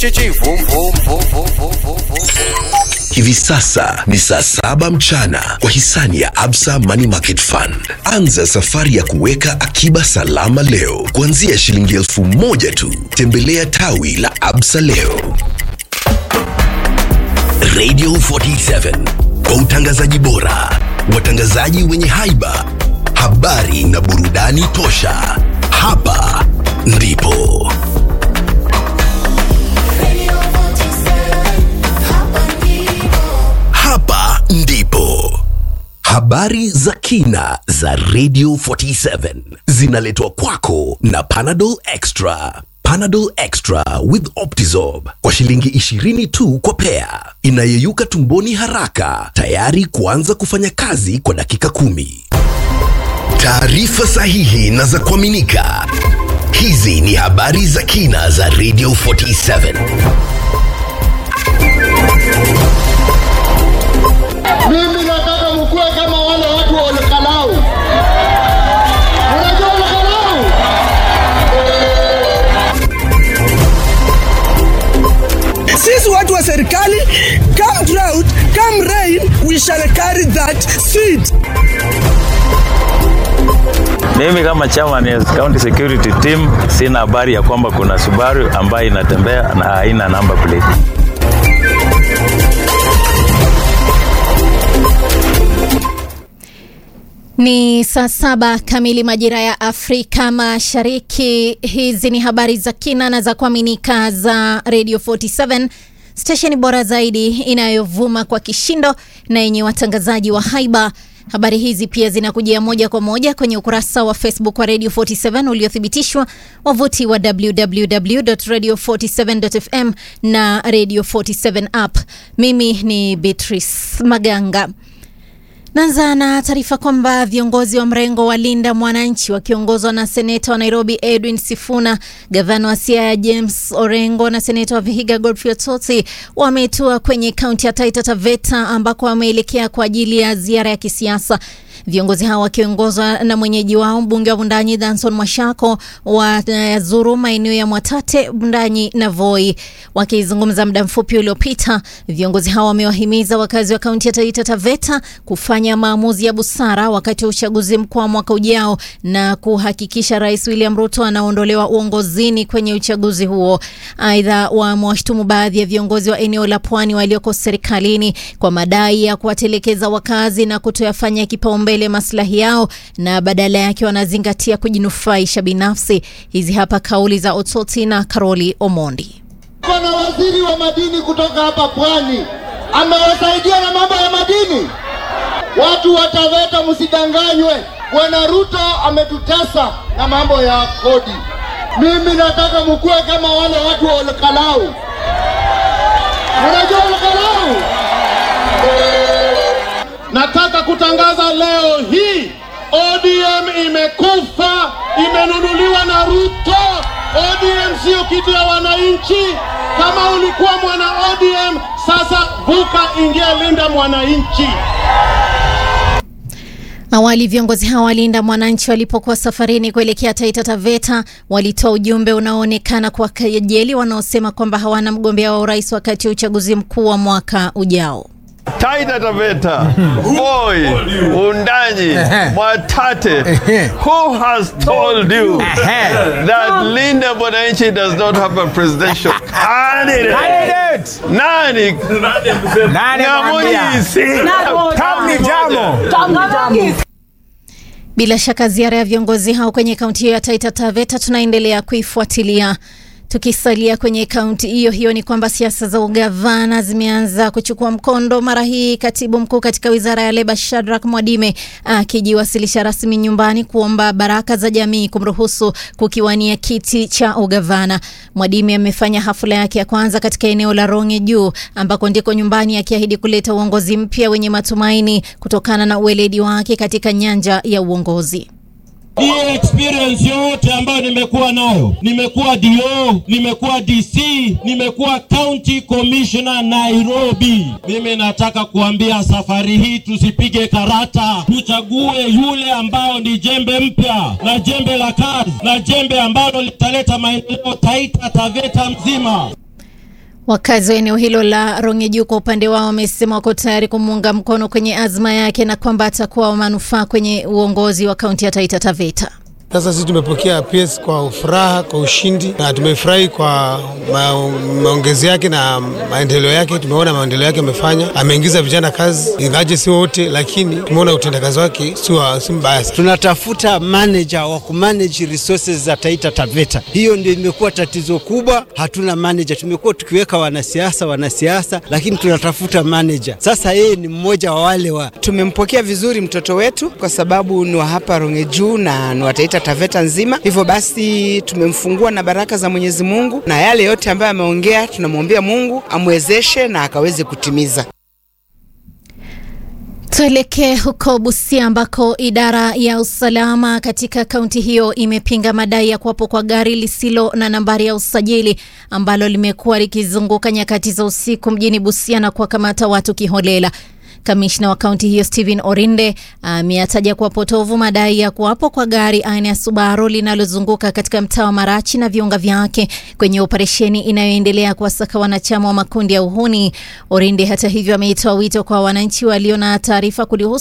Chichi vum vum vum vum vum vum vum. Hivi sasa ni saa saba mchana kwa hisani ya Absa Money Market Fund. Anza safari ya kuweka akiba salama leo kuanzia shilingi elfu moja tu. Tembelea tawi la Absa leo. Radio 47 kwa utangazaji bora, watangazaji wenye haiba, habari na burudani tosha. Hapa ndipo hapa ndipo habari za kina za Radio 47 zinaletwa kwako na Panadol Extra. Panadol Extra with Optizorb kwa shilingi 20 tu kwa pea, inayeyuka tumboni haraka, tayari kuanza kufanya kazi kwa dakika kumi. Taarifa sahihi na za kuaminika. Hizi ni habari za kina za Radio 47. Mimi nataka mkuwe kama wale watu wa Olekalau. Unajua Olekalau? Sisi watu wa serikali, come drought, come rain, we shall carry that seed. Mimi kama chairman ya county security team sina habari ya kwamba kuna Subaru ambayo inatembea na haina number plate. Ni saa saba kamili majira ya Afrika Mashariki. Hizi ni habari za kina na za kuaminika za Radio 47 stesheni bora zaidi inayovuma kwa kishindo na yenye watangazaji wa haiba. Habari hizi pia zinakujia moja kwa moja kwenye ukurasa wa Facebook wa Radio 47 uliothibitishwa, wavuti wa www.radio47.fm na Radio 47 app. Mimi ni Beatrice Maganga. Naanza na taarifa kwamba viongozi wa mrengo wa Linda Mwananchi wakiongozwa na seneta wa Nairobi Edwin Sifuna, gavana wa Siaya James Orengo na seneta wa Vihiga Godfrey Otsoti wametua kwenye kaunti ya Taita Taveta ambako wameelekea kwa ajili ya ziara ya kisiasa. Viongozi hao wakiongozwa na mwenyeji wao mbunge wa Bundanyi Danson Mwashako wazuru maeneo ya Mwatate, Bundanyi na Voi. Wakizungumza muda mfupi uliopita, viongozi hao wamewahimiza wakazi wa kaunti ya Taita Taveta kufanya maamuzi ya busara wakati wa uchaguzi mkuu wa mwaka ujao na kuhakikisha Rais William Ruto anaondolewa uongozini kwenye uchaguzi huo. Aidha, wamewashtumu baadhi ya viongozi wa eneo la pwani walioko serikalini kwa madai ya kuwatelekeza wakazi na kutoyafanya kipaumbele maslahi yao na badala yake wanazingatia kujinufaisha binafsi. Hizi hapa kauli za Otsoti na Karoli Omondi. Kuna waziri wa madini kutoka hapa pwani amewasaidia na mambo ya madini. Watu wa Taveta msidanganywe, Bwana Ruto ametutesa na mambo ya kodi. Mimi nataka mkuwe kama wale watu wa Olekalau. Unajua Olekalau? Nataka kutangaza leo hii ODM imekufa, imenunuliwa na Ruto. ODM sio kitu ya wananchi. Kama ulikuwa mwana ODM, sasa vuka, ingia Linda Mwananchi. Awali viongozi hao walinda mwananchi walipokuwa safarini kuelekea Taita Taveta walitoa ujumbe unaoonekana kuwakejeli wanaosema kwamba hawana mgombea wa urais wakati wa uchaguzi mkuu wa mwaka ujao. Taita Taveta, Voi, Undanyi, Mwatate. Who has told you that Linda Mwananchi does not have a presidential candidate? Nani? Nyamunisi. Bila shaka ziara ya viongozi hao kwenye kaunti hiyo ya Taita Taveta tunaendelea kuifuatilia. Tukisalia kwenye kaunti hiyo hiyo, ni kwamba siasa za ugavana zimeanza kuchukua mkondo, mara hii katibu mkuu katika wizara ya leba Shadrack Mwadime akijiwasilisha rasmi nyumbani kuomba baraka za jamii kumruhusu kukiwania kiti cha ugavana. Mwadime amefanya hafla yake ya kwanza katika eneo la Ronge Juu ambako ndiko nyumbani, akiahidi kuleta uongozi mpya wenye matumaini kutokana na ueledi wake katika nyanja ya uongozi. Hii experience yote ambayo nimekuwa nayo, nimekuwa DO, nimekuwa DC, nimekuwa county commissioner Nairobi. Mimi nataka kuambia safari hii tusipige karata, tuchague yule ambao ni jembe mpya na jembe la kazi na jembe ambalo litaleta maendeleo Taita Taveta mzima. Wakazi wa eneo hilo la Rongeju kwa upande wao wamesema wako tayari kumuunga mkono kwenye azma yake na kwamba atakuwa wa manufaa kwenye uongozi wa kaunti ya Taita Taveta. Sasa sisi tumepokea PS kwa furaha, kwa ushindi na tumefurahi kwa ma, maongezi yake na maendeleo yake. Tumeona maendeleo yake amefanya, ameingiza vijana kazi, ingaje si wote, lakini tumeona utendakazi wake si mbaya. Tunatafuta manager wa kumanage resources za Taita Taveta. Hiyo ndio imekuwa tatizo kubwa, hatuna manager. Tumekuwa tukiweka wanasiasa wanasiasa, lakini tunatafuta manager. Sasa yeye ni mmoja wa wale wa. Tumempokea vizuri mtoto wetu kwa sababu ni wa hapa Rongeju na ni wa Taita Taveta nzima. Hivyo basi tumemfungua na baraka za Mwenyezi Mungu, na yale yote ambayo ameongea tunamwombea Mungu amwezeshe na akaweze kutimiza. Tuelekee huko Busia ambako idara ya usalama katika kaunti hiyo imepinga madai ya kuwapo kwa gari lisilo na nambari ya usajili ambalo limekuwa likizunguka nyakati za usiku mjini Busia na kuwakamata watu kiholela. Kamishna wa kaunti hiyo Stephen Orinde ameyataja kuwa potovu madai ya kuwapo kwa gari aina ya Subaru linalozunguka katika mtaa wa Marachi na viunga vyake kwenye operesheni inayoendelea kuwasaka wanachama wa makundi ya uhuni. Orinde hata hivyo ameitoa wito kwa wananchi walio na taarifa kulihusu